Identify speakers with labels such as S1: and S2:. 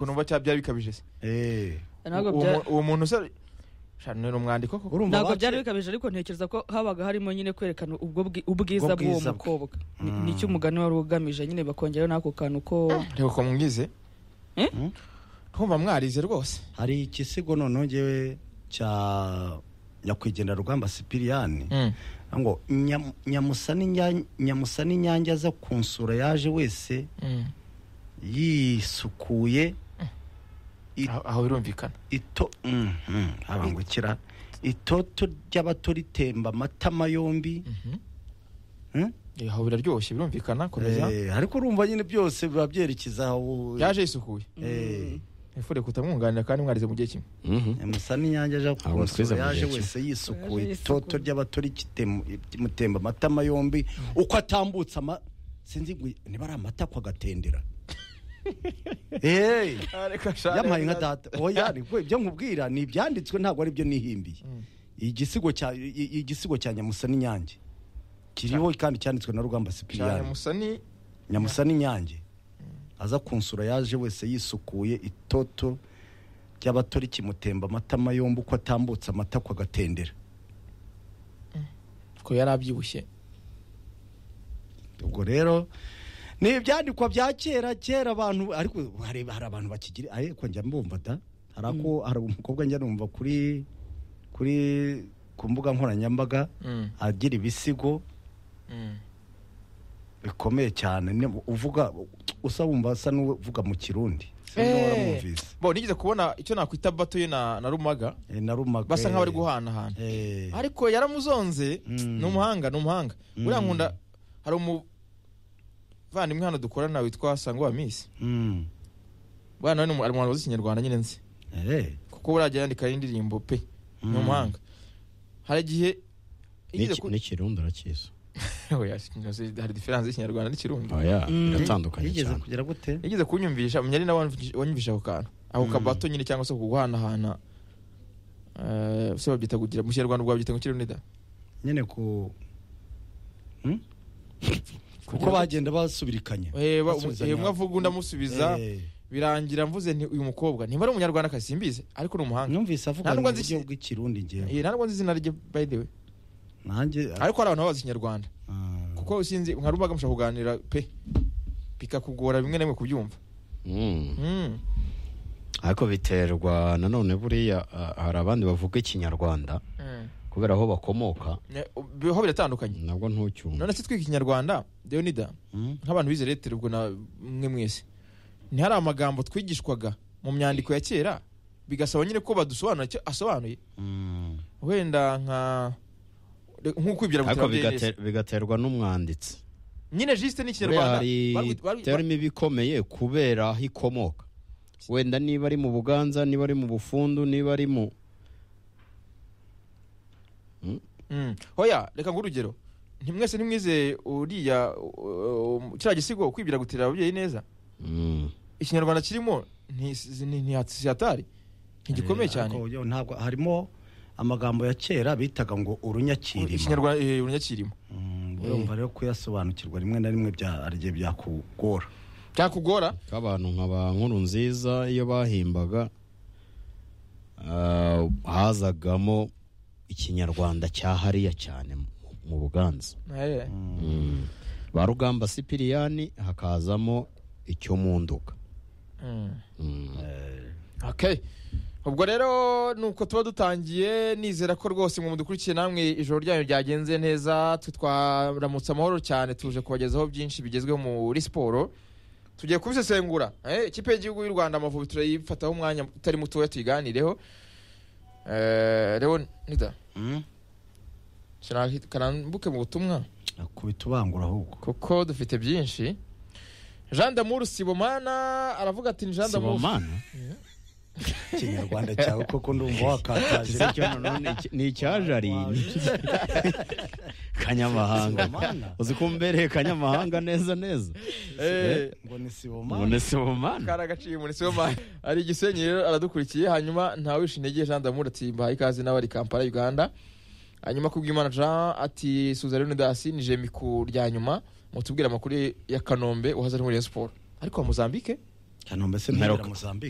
S1: numva cyaba byari bikabije se
S2: ntabwo
S1: Uwo-
S2: bya-
S1: uwo muntu se ni umwandiko koko
S3: urumva
S2: ntabwo
S3: bake-
S2: byari bikabije ariko ntekereza ko habaga harimo nyine kwerekana ubwo bwi- ubwiza
S3: Ubwo
S2: bw'uwo
S3: bwiza bwe.
S2: mukobwa Ni-
S3: Mm.
S2: nicyo umugani wari ugamije nyine bakongeraho n'ako kantu ko
S1: reka ko mwize
S2: Eh?
S1: twumva mwarize rwose
S3: hari igisigo noneho ngewe cya nyakwigendera rugamba sipiriyani ngo "Nyam- nyamusani nya- nyamusani nyange aza kunsura yaje wese yisukuye I-
S1: Aho- aho birumvikana
S3: ito Mhm, abangukira itoto ry'abato ritemba amatama yombi
S1: Mhm.
S3: Hmm?
S1: Eh, aho biraryoshye birumvikana komeza
S3: Eh, ariko urumva nyine byose biba byerekeza aho
S1: yaje yisukuye
S3: Eh,
S1: nifure kutamwunganira kandi mwarize mu gihe kimwe
S4: Mhm.
S3: nyamusani nyange aja
S4: Ahubwo twize
S3: kunsura
S4: mu
S3: yaje
S4: gihe kimwe.
S3: wese
S2: Yaje
S3: yisukuye
S2: yisukuye.
S3: itoto ry'abato rimutemba amatama yombi uko atambutse ama sinzi ngo niba ari amata ko agatendera Eh. yampaye nka data oya nibwo ibyo nkubwira ni ibyanditswe ntabwo ari byo nihimbiye
S1: Mm.
S3: igisigo cya i- i- igisigo cya nyamusa n'inyange kiriho kandi cyanditswe na rugamba
S1: cyane
S3: sipiriyani
S1: musani
S3: nyamusa n'inyange aza kunsura yaje wese yisukuye itoto ry'abato rikimutemba amatama yombi uko atambutse amata ko agatendera
S1: ko yari abyibushye
S3: ubwo rero ni ibyandikwa bya kera kera abantu ariko hari hari abantu bakigira ariko njya mbumva da hari ako hari umukobwa njya numva kuri kuri ku mbuga nkoranyambaga
S1: Mm,
S3: agira ibisigo
S1: mm.
S3: bikomeye cyane ni- uvuga usa wumva asa n'uvuga mu kirundi Sinzi niba
S1: Eh.
S3: waramwumvise.
S1: bo nigeze kubona icyo nakwita batuye na na rumaga
S3: Eh, narumaga
S1: basa nk'abari guhanahana
S3: Eh.
S1: ariko yaramuzonze
S3: Mm.
S1: ni umuhanga ni umuhanga
S3: Mm.
S1: buriya nkunda hari umuvandimwe hano dukorana witwa sangowa misi
S3: Mm.
S1: buriya nawe ni umu- ari umuhanzi w'ikinyarwanda nyine nzi
S3: Eh.
S1: kuko burajya yandika n'indirimbo pe ni
S3: Mm.
S1: umuhanga hari igihe yigeze ku-
S4: n'ikirundo urakizi
S1: Oya, ikinyarwanda- hari diferanse y'ikinyarwanda n'ikirundi
S4: oya
S2: Mm.
S4: biratandukanye
S3: yigeze
S4: cyane
S3: kugira gute
S1: yigeze kunyumvisha umenya ari nawe wanyumvisha- wanyumvisha ako kantu ako
S3: Mm.
S1: kabato nyine cyangwa se kuguhanahana Eh, se babyita kugira mu kinyarwanda ubwo babyita ngo kirunida
S3: nyine ku Hmm? kuko
S1: Kugira-
S3: bagenda basubirikanya basubizanya.
S1: umwe avuga undi amusubiza
S3: Eh.
S1: birangira mvuze nti uyu mukobwa ntiba ari umunyarwanda simbizi ariko ni umuhanga
S3: numvise avuga
S1: Nta
S3: mu
S1: nubwo nzi
S3: buryo
S1: iki-
S3: bw'ikirundi ngewe
S1: Eh, nta nubwo nzi izina rye by the way
S3: nanjye
S1: ariko hari abantu babazi ikinyarwanda
S3: Ah.
S1: kuko usinzi nka rubaga mushobora kuganira pe bikakugora bimwe na bimwe kubyumva
S4: Mm.
S1: Mm.
S4: ariko biterwa nanone buriya ah, hari abandi bavuga ikinyarwanda
S1: Mm.
S4: kubera aho bakomoka
S1: Ne- biho biratandukanye
S4: nabwo ntucyumva
S1: none se twika ikinyarwanda deonida
S3: Hmm?
S1: nk'abantu bize lettere ubwo na mwe mwese ntihari amagambo twigishwaga mu myandiko ya kera bigasaba nyine ko badusobanura icyo asobanuye
S3: Mm.
S1: wenda nka nk'ukwibwira
S4: ariko
S1: ngo iterambere
S4: bigate- bigaterwa n'umwanditsi
S1: nyine jisite ni
S4: buriya
S1: ikinyarwanda
S4: hari
S1: Barwi- barwi-
S4: terimi ibikomeye kubera aho ikomoka wenda niba ari mu buganza niba ari mu bufundu niba ari mu
S1: Mm. hoya reka ngo urugero ntimwese ntimwize uriya uh, um, kiriya gisigo kwibwira gutira ababyeyi neza
S4: Mm.
S1: ikinyarwanda kirimo nti- ni- ni- ntihatari ntigikomeye
S3: Eh,
S1: cyane
S3: ariko yo ntabwo harimo amagambo ya kera bitaga ngo urunyakirima
S1: ikinyarwanda eh, urunyakirimo
S3: Mm, urumva rero kuyasobanukirwa rimwe na rimwe bya ari byo byakugora
S1: byakugora
S4: k'abantu nka ba nkuru nziza iyo bahimbaga ah, hazagamo ikinyarwanda cya hariya cyane mu- mu buganza
S1: Eh.
S4: Mm. ba rugamba sipiriyani hakazamo icyo mu nduga
S1: Mm.
S4: Mm.
S1: Okay. ubwo rero nuko tuba dutangiye nizera ko rwose mwe mudukurikiye namwe ijoro ryanyu ryagenze neza twe twaramutse amahoro cyane tuje kubagezaho byinshi bigezweho muri siporo tugiye kubisesengura eh, ikipe y'igihugu y'u rwanda amavubi turayifataho umwanya utari mutoya tuyiganireho Eh, rero nida karambuke mu butumwa
S3: kubitubangura ahubwo
S1: kuko dufite byinshi jean damour sibomana aravuga ati ni jean damour
S4: Sibomana?
S3: ikinyarwanda cyawe koko ndumva wakataje
S4: Se cyo none iki- ni icyajari kanyamahanga
S3: Sibomana?
S4: uzi ko mbereye kanyamahanga neza neza
S1: Eh,
S3: ngo ni sibomani
S4: none sibomana
S1: kari agaciye umuntu si wema ari igisenyi rero aradukurikiye hanyuma ntawishe intege jean damour ati mbahaye ikaze nawe ari kampala uganda hanyuma kubw'imana jean ati suzarino dasi ni jemi ku rya nyuma mutubwire amakuru ya kanombe uhaza muri Rayon siporo ariko wa mozambique
S3: cyane mbese
S4: Maroc.
S3: mwera Mozambique